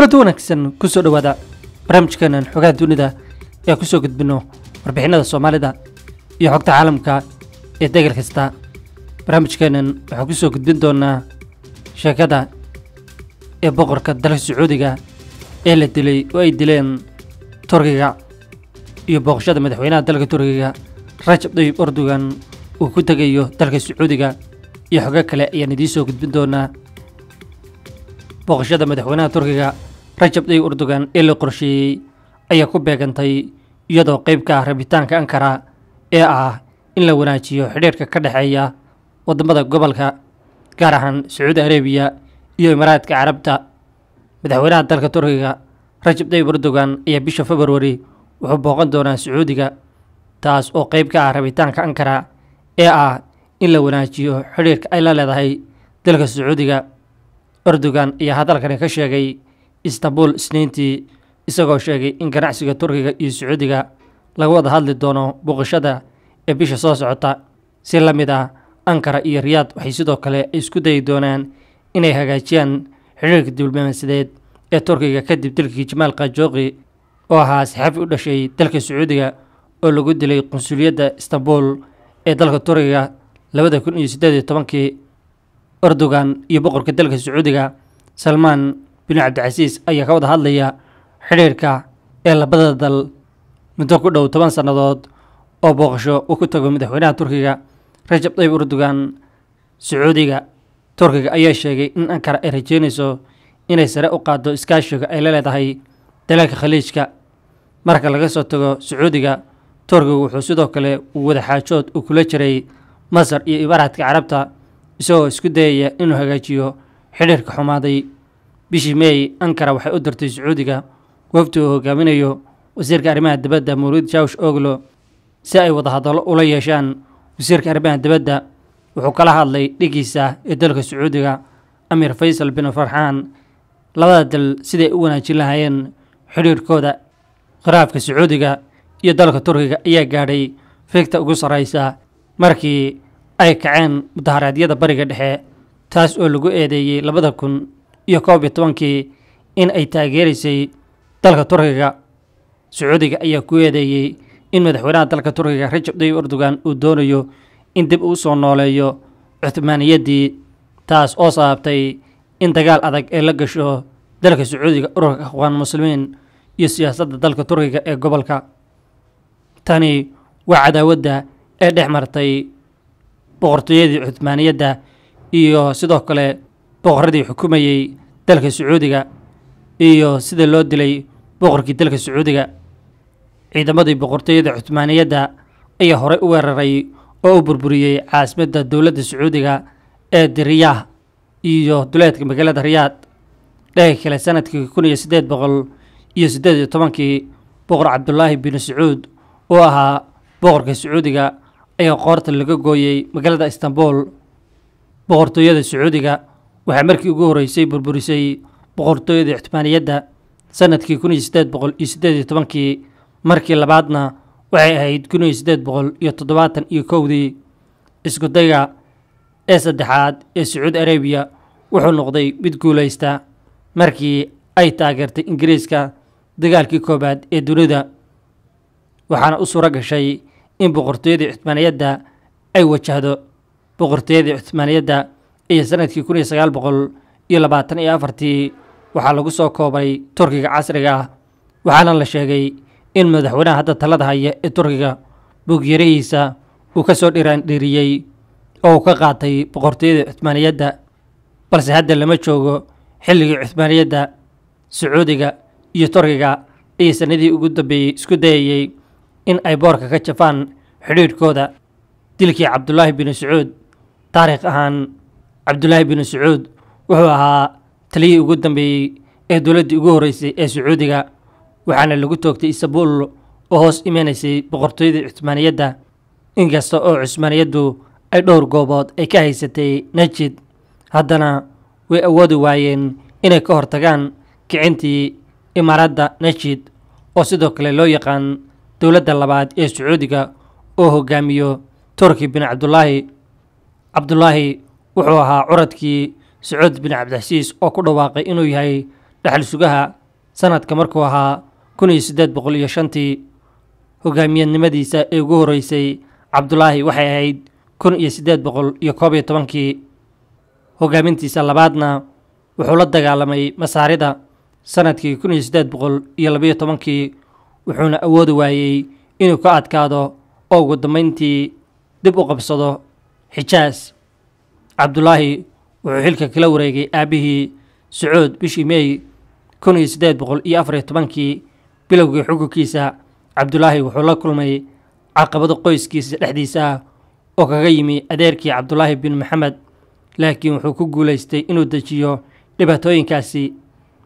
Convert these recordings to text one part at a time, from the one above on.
kulanta wanaagsan kusoo dhowaada barnaamijkeenan xogaha dunida ee kusoo gudbino warbixinada soomaalida iyo xogta caalamka ee degal kasta barnaamijkeenan waxaan kusoo gudbin doonaa sheekada ee boqorka dalka sacuudiga ee la dilay oo ay dileen turkiga iyo booqashada madaxweynaha dalka turkiga rajab tayyib erdogan uu ku tegayo dalka sacuudiga iyo xogo kale ayaan idiin soo gudbin doonaa booqashada madaxweynaha turkiga rajab tayyib erdogan ee la qorsheeyey ayaa ku beegantay iyadoo qayb ka ah rabitaanka ankara ee ah in la wanaajiyo xidhiirka ka dhexeeya waddamada gobolka gaar ahaan sacuudi arabiya iyo imaaraadka carabta madaxweynaha dalka turkiga rajab tayyib erdogan ayaa bisha februari wuxuu booqan doonaa sacuudiga taas oo qayb ka ah rabitaanka ankara ee ah in la wanaajiyo xidhiirka ay la leedahay dalka sacuudiga erdogan ayaa hadalkani ka sheegay istanbul isniintii isagoo sheegay in ganacsiga turkiga iyo sacuudiga laga wada hadli doono booqashada ee bisha soo socota si la mid ah ankara iyo riyaad waxay sidoo kale isku dayi doonaan inay hagaajiyaan xidhiirka diblomaasiyadeed ee turkiga kadib dalkii jamaal kajooqi oo ahaa saxaafi u dhashay dalka sacuudiga oo lagu dilay qunsuliyadda istanbul ee dalka turkiga labada kun iyo siddeed iyo tobankii erdogan iyo boqorka dalka sacuudiga salmaan bin cabdicasiis ayaa ka wada hadlaya xidhiirka ee labada dal muddo ku dhow toban sannadood oo booqasho uu ku tago madaxweynaha turkiga rajab tayyib erdogan sacuudiga turkiga ayaa sheegay in ankara ay rajeynayso inay sare u qaaddo iskaashiga ay la leedahay dalalka khaliijka marka laga soo tago sacuudiga turkiga wuxuu sidoo kale uu wadaxaajood uu kula jiray masar iyo imaaraadka carabta isagoo isku dayaya inuu hagaajiyo xidhiirka xumaaday bishii meey ankara waxay u dirtay sacuudiga wafdi uu hogaaminayo wasiirka arrimaha dibadda mawlid jawsh oglo si ay wadahadallo ula yeeshaan wasiirka arrimaha dibadda wuxuu kala hadlay dhigiisa ee dalka sacuudiga amir faysal bin farxaan labada dal siday u wanaajin lahaayeen xidhiirkooda khiraafka sacuudiga iyo dalka turkiga ayaa gaadhay fiigta ugu sarraysa markii ay kaceen mudaharaadyada bariga dhexe taas oo lagu eedeeyey labada kun iyo koob iyo tobankii in ay taageeraysay dalka turkiga sacuudiga ayaa ku eedeeyey in madaxweynaha dalka turkiga rajab tayyib erdogan uu doonayo in dib uu soo nooleeyo cuthmaaniyaddii taas oo sababtay in dagaal adag ay la gasho dalka sacuudiga ururka akhwaan muslimiin iyo siyaasadda dalka turkiga ee gobolka tani waa cadaawadda ee dhex martay boqortooyadii cuthmaaniyadda iyo sidoo kale boqorradii xukumayey dalka sacuudiga iyo sida loo dilay boqorkii dalka sacuudiga ciidamadii boqortooyada cuthmaaniyadda ayaa horey u weeraray oo u burburiyey caasimadda dowladda sacuudiga ee diriyaah iyo duleedka magaalada riyaad dhaga kale sanadkii kun iyo siddeed boqol iyo siddeed iyo tobankii boqor cabdulaahi bin sacuud oo ahaa boqorka sacuudiga ayaa qoorta laga gooyey magaalada istanbul boqortooyada sacuudiga waxaa markii ugu horreysay burburisay boqortooyada cuthmaaniyadda sanadkii kun iyo siddeed boqol iyo siddeed iyo tobankii markii labaadna waxay ahayd kun iyo siddeed boqol iyo toddobaatan iyo kowdii iskudayga ee saddexaad ee sacuudi arabiya wuxuu noqday mid guulaysta markii ay taageertay ingiriiska dagaalkii koowaad ee dunida waxaana u suuro gashay in boqortooyadii cuthmaaniyadda ay wajahdo boqortooyadii cuthmaaniyadda iyo sanadkii kun iyo sagaal boqol iyo labaatan iyo afartii waxaa lagu soo koobay turkiga casriga ah waxaana la sheegay in madaxweynaha hadda talada haya ee turkiga buugyarihiisa uu ka soo dhiraandhiriyey oo uu ka qaatay boqortooyadii cuthmaaniyadda balse hadda lama joogo xilligii cuthmaaniyadda sacuudiga iyo turkiga ayay sanadii ugu dambeeyey isku dayayey in ay boorka ka jafaan xidhiidhkooda dilkii cabdulaahi bin sacuud taariikh ahaan cabdulaahi bin sacuud wuxuu ahaa taliyihii ugu dambeeyey ee dowladdii ugu horreysay ee sacuudiga waxaana lagu toogtay istanbul oo hoos imanaysay boqortooyadii cuthmaaniyadda inkasta oo cusmaaniyaddu ay dhowr goobood ay ka haysatay najid haddana way awoodi waayeen inay ka hortagaan kicintii imaaradda najid oo sidoo kale loo yaqaan dowladda labaad ee sacuudiga oo hogaamiyo turki bin cabdulaahi cabdulaahi wuxuu ahaa curadkii sacuud bin cabdicasiis oo ku dhawaaqay inuu yahay dhexal sugaha sanadka markuu ahaa kun iyo siddeed boqol iyo shantii hogaamiyadnimadiisa ee ugu horreysay cabdulaahi waxay ahayd kun iyo siddeed boqol iyo koob iyo tobankii hogaamintiisa labaadna wuxuu la dagaalamay masaarida sanadkii kun iyo siddeed boqol iyo labayo tobankii wuxuuna awoodi waayey inuu ka adkaado oo ugu dambayntii dib u qabsado xijaas cabdulaahi wuxuu xilka kala wareegay aabbihii sacuud bishii meey kun iyo siddeed boqol iyo afar iyo tobankii bilowgii xukunkiisa cabdulaahi wuxuu la kulmay caqabado qoyskiisa dhexdiisa ah oo kaga yimi adeerkii cabdulaahi bin maxamed laakiin wuxuu ku guulaystay inuu dejiyo dhibaatooyinkaasi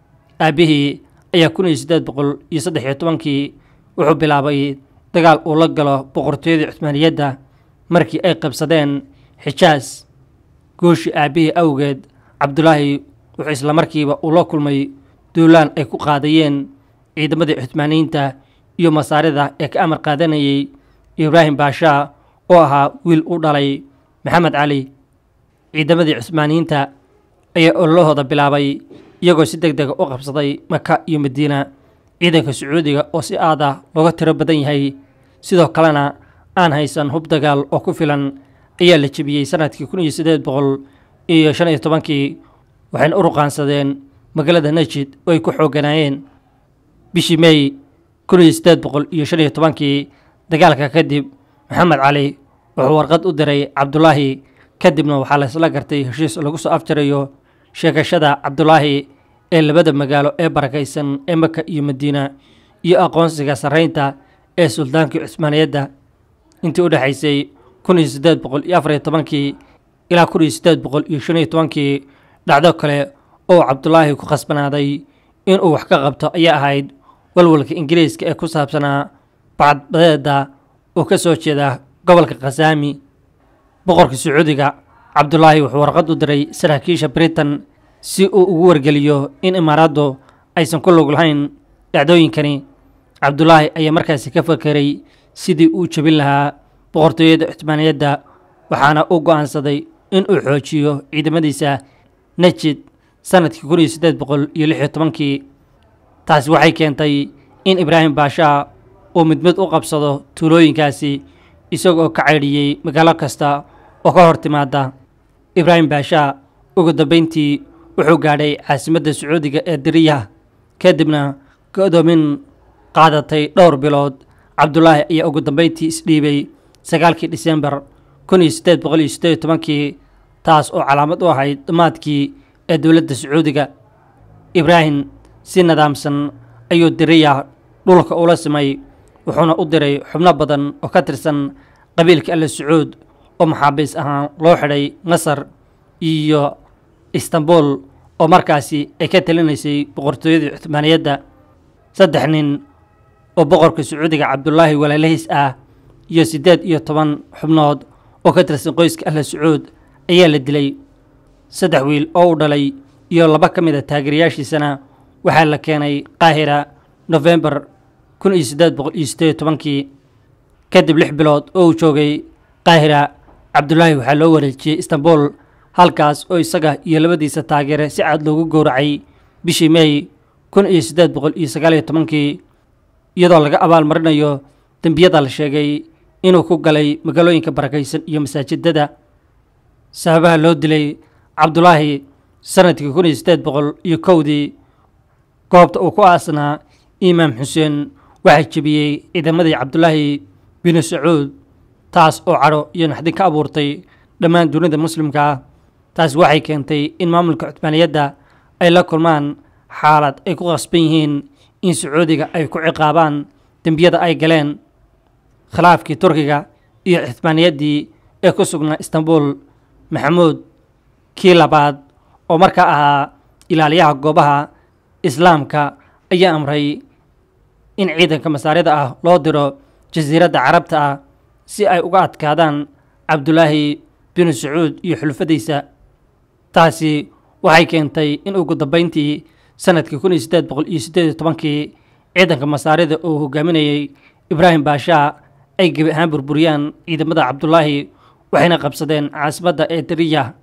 aabbihii ayaa kun iyo siddeed boqol iyo saddex iyo tobankii wuxuu bilaabay dagaal uu la galo boqortooyadii cuhmaaniyadda markii ay qabsadeen xijaas gooshii aabbihii awgeed cabdulaahi wuxuu islamarkiiba uu la kulmay duulaan ay ku qaadayeen ciidamadii cuhmaaniyiinta iyo masaarida ee ka amar qaadanayay ibraahim baashaa oo ahaa wiil u dhalay maxamed cali ciidamadii cusmaaniyiinta ayaa ololahooda bilaabay iyagoo si deg dega u qabsaday maka iyo madiina ciidanka sacuudiga oo si aad ah looga tiro badan yahay sidoo kalena aan haysan hub dagaal oo ku filan ayaa la jebiyey sanadkii kun iyo siddeed boqol iyo shan iyo tobankii waxayna u ruqaansadeen magaalada najid oo ay ku xooganaayeen bishii meey kun iyo siddeed boqol iyo shan iyo tobankii dagaalka kadib maxamed cali wuxuu warqad u diray cabdulaahi kadibna waxaa laysla gartay heshiis lagu soo afjarayo sheegashada cabdulaahi ee labada magaalo ee barakaysan ee maka iyo madiina iyo aqoonsiga sarreynta ee suldaankii cusmaaniyadda intii u dhexaysay kun iyo siddeed boqol iyo afar iyo tobankii ilaa kun iyo siddeed boqol iyo shan iyo tobankii dhacdo kale oo cabdulaahi ku khasbanaaday inuu wax ka qabto ayaa ahayd walwalka ingiriiska ee ku saabsanaa bacadbadeeda oo ka soo jeeda gobolka khasaami boqorka sacuudiga cabdulaahi wuxuu warqad u diray saraakiisha britain si uu ugu wargeliyo in imaaraaddu aysan ku lug lahayn dhacdooyinkani cabdulaahi ayaa markaasi ka fakeray sidii uu jebin lahaa boqortooyada cuhmaaniyadda waxaana uu go'aansaday in uu xoojiyo ciidamadiisa najid sanadkii kun iyo siddeed boqol iyo lix iyo tobankii taasi waxay keentay in ibraahim baashaa uu mid mid u qabsado tuulooyinkaasi isagoo ka caydhiyey magaalo kasta oo ka hor timaada ibraahim baashaa ugu dambayntii wuxuu gaadhay caasimadda sacuudiga ee diriya kadibna go'doomin qaadatay dhowr bilood cabdulaahi ayaa ugu dambayntii isdhiibay sagaalkii disembar kun iyo siddeed boqol iyo siddeed iyo tobankii taas oo calaamad u ahayd dhammaadkii ee dowladda sacuudiga ibraahim si nidaamsan ayuu diriya dhulka ula simay wuxuuna u diray xubno badan oo ka tirsan qabiilka alle sacuud oo maxaabiis ahaan loo xidhay masar iyo istanbul oo markaasi ay ka talinaysay boqortooyadii cuhmaaniyadda saddex nin oo boqorka sacuudiga cabdulaahi walaalahiis ah iyo siddeed iyo toban xubnood oo ka tirsan qoyska alle sacuud ayaa la dilay saddex wiil oo u dhalay iyo laba ka mid a taageerayaashiisana waxaa la keenay qaahira nofembar kun iyo siddeed boqol iyo siddeed iyo tobankii kadib lix bilood oo uu joogay qaahira cabdulaahi waxaa loo wareejiyey istanbul halkaas oo isaga iyo labadiisa taageere si cad loogu gowracay bishii meey kun iyo siddeed boqol iyo sagaal iyo tobankii iyadoo laga abaalmarinayo dembiyada la sheegay inuu ku galay magaalooyinka barakaysan iyo masaajidada sababaha loo dilay cabdulaahi sanadkii kun iyo siddeed boqol iyo kowdii goobta uu ku aasnaa imaam xuseen waxaa jebiyey ciidamadii cabdulaahi binu sacuud taas oo cadho iyo naxdin ka abuurtay dhammaan dunida muslimka ah taas waxay keentay in maamulka cuhmaaniyadda ay la kulmaan xaalad ay ku qasban yihiin in sacuudiga ay ku ciqaabaan dembiyada ay galeen khilaafkii turkiga iyo cuhmaaniyaddii ee ku sugnaa istanbul maxamuud kii labaad oo markaa ahaa ilaaliyaha goobaha islaamka ayaa amray in ciidanka masaarida ah loo diro jasiiradda carabta ah si ay uga adkaadaan cabdulaahi binu sacuud iyo xulfadiisa taasi waxay keentay in ugu dambayntii sanadkii kun iyo siddeed boqol iyo siddeed iyo tobankii ciidanka masaarida uu hogaaminayey ibraahim baashaa ay gebi ahaan burburiyaan ciidamada cabdulaahi waxayna qabsadeen caasimadda ee dariya